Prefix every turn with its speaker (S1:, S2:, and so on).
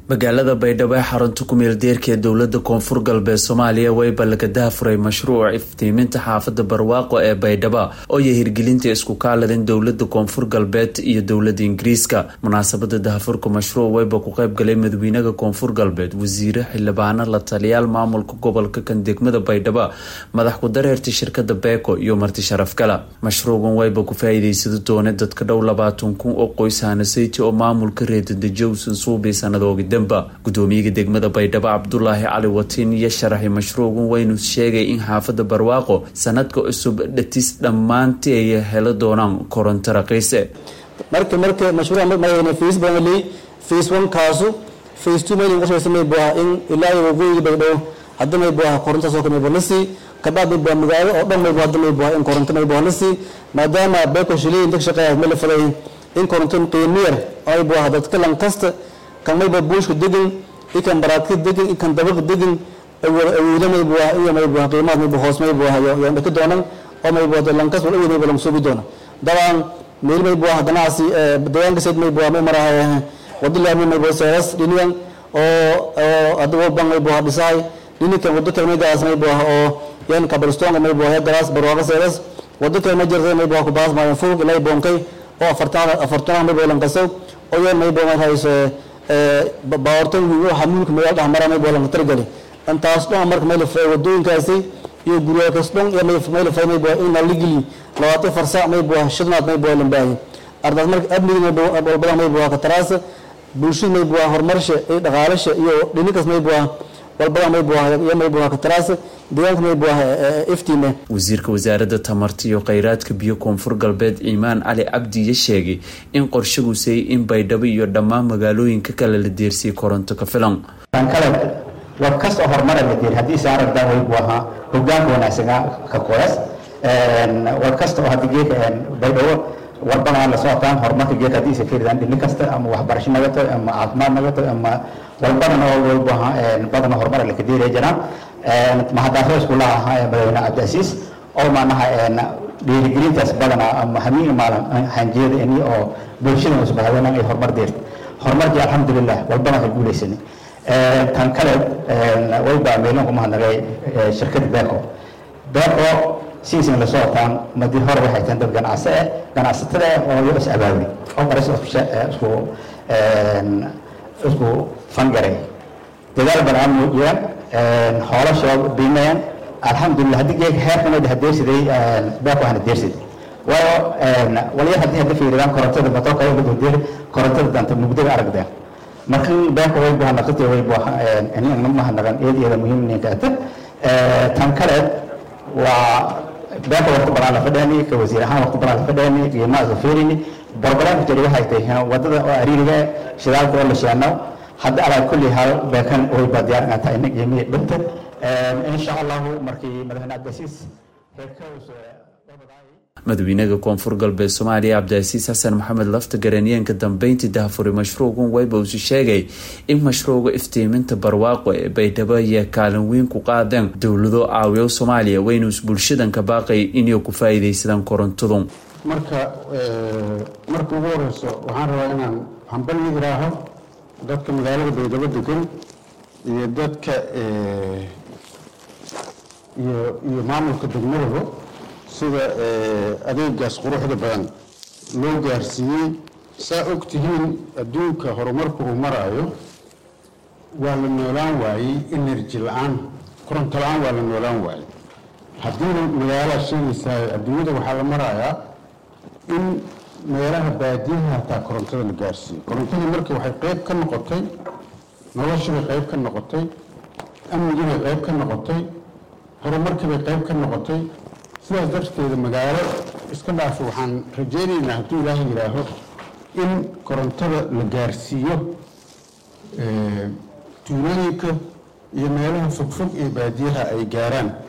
S1: magaalada baydhabo ee xarunta ku-meel deerka ee dowlada koonfur galbeed soomaaliya wayba laga dahafuray mashruuc iftiiminta xaafada barwaaqo ee baydhabo oo iyo hirgelinta isku kaaladan dowlada koonfur galbeed iyo dowlada ingiriiska munaasabada dahafurka mashruuc wayba ku qeybgalay madaxweynaha koonfur galbeed wasiire xildhibaano la taliyaal maamulka gobolka kan degmada baydhabo madax ku-dareerta shirkada beeko iyo marti sharafgala mashruucan wayba ku faa-iideysada doone dadka dhow labaatan kun oo qoys hanasayti oo maamulka reedadajowsan suubi sanadooga gudoomiyaha degmada baydhabo cabdulaahi cali watiin iyo sharaxay mashruucan waynu sheegay in xaafada barwaaqo sanadka cusub dhatis dhammaantii ay helo doonaan koronto raqiise
S2: marka marka mashruuca marayna face badan leey face one kaasu face two mayna uga shaqeysan may buuha in ilaa iyo waqooyiga baydhabo hadda may buuha koronto soo kamay buuha lasii kabacdi may buuha magaalo oo dhan may buuha hadda may buuha in koronto may buuha lasii maadaama beeko shilay inta shaqeeya ma la falay in koronto qiimo yar ay buuha dadka lan kasta kan mayba buushka degan ikan baraadka degan ikan dabaq degan awooda maybu iyo maybu qiimaad maybu hoos maybu yo dhaka doonan oo maybu lankas wal awood maybu lang suubi doona dabcan meel maybu ganacsi deegaanka sayd maybu may marahay wado laami maybu seeras dhinigan oo oo adabo bang maybu dhisahay dhinikan wado kale maygaas maybu oo yan kabalstonga maybu galaas barwaaqa seeras wado kale ma jirta maybu ku baas maayan furug ilaa boonkay oo afartan afartan maybu lankasow oo yan maybu hayso baawartan xamuulka magaal dhexmara may boolan targali intaas dhan marka meel fay wadooyinkaasi iyo guryaakaas dhan iyo meel fay may boo in la ligili labaatan farsa may boo shidnaad may boo lambaahi ardaas marka amniga may boo walbada may boo ka taraasa bulshada may boo horumarsha iyo dhaqaalasha iyo dhininkaas may boo walbada may boo iyo may boo ka taraasa deegaanka may boo iftiime
S1: wasiirka wasaaradda tamarta iyo kheyraadka biyo koonfur galbeed ciimaan cali cabdiya sheegay in qorshaguusay in baydhabo iyo dhammaan magaalooyinka kale la deersiyay koronto ka filan
S3: kale war kasta oo horumar la deer haddii saaragda way buu ahaa hogaanka wanaagsanaa ka qoyas war kasta oo hadii geeka baydhabo warbadan la socotaan horumarka geeka haddii isa fiiridaan dhini kasta ama waxbarasho naga tahay ama caafimaad naga tahay ama walbadan oo way buu ahaa badan horumar la ka deeraya jiraan mahadaafo isku laha madaxweyne cabdiasiis oo maanaha dhiirigelintaas badana ama hamiin maalin hanjeeda ini oo bulshada isbahadana ay horumar deerta horumarkii alxamdulilah walbana ka guuleysanay tan kale waybaa meelin ku mahadnaqay shirkada beco beco siisin la socotaan madi hore waxay tahay dad ganacsi eh ganacsatada oo yo is abaabuli oo qaras isku isku fangaray dadaal badan muujiyaan hoolashood biimayaan alxamdulilah haddii geeg heerkan oo hadeersiday beeko hana deersiday waayo walya haddii hadda fiiridaan korontada matoorka ay ugu korontada danta mugdaga aragdeen marka beeko way buha naqati way buha inna mahadnaqan eed iyada muhiim ninka ata tan kale waa beeko waqti badan la fadhani ka wasiir ahaan waqti badan la fadhani qiimaha isla fiirini barbaraan jari waxay tahay wadada oo ariiriga shidaalka oo la sheeno hadda alaa kulli hal beekan way baa diyaar inaa tahay inag yimi dhinta insha allahu markii madaxweyne cabdisiis
S1: madaxweynaha koonfur galbeed soomaaliya cabdiasiis xasan maxamed lafta garaniyeenka dambeyntii dahafuray mashruucan wayba usi sheegay in mashruuca iftiiminta barwaaqo ee baydhabo ayaa kaalin weyn ku qaadeen dowlado caawiyo soomaaliya waynuus bulshadan ka baaqay inay ku faa-iideysadaan korontadu
S4: marka marka ugu horeyso waxaan rabaa inaan hambal yiraaho dadka magaalada baydhabo degan iyo dadka iyo maamulka degmadaba sida adeegaas quruxda badan loo gaarsiiyey saa og tihiin adduunka horumarku uu maraayo waa la noolaan waayey energy la-aan koronto la-aan waa la noolaan waayey haddiina magaalaa sheegaysaa adduunyada waxaa la marayaa in meelaha baadiyaha hataa korontada la gaarsiiyo korontadii marka waxay qeyb ka noqotay noloshibay qeyb ka noqotay amnigibay qeyb ka noqotay horumarkiibay qeyb ka noqotay sidaas darteeda magaalo iska dhaafo waxaan rajaynaynaa hadduu ilaaha yidhaaho in korontada la gaarsiiyo tuulooyinka iyo meelaha fogfog ee baadiyaha ay gaaraan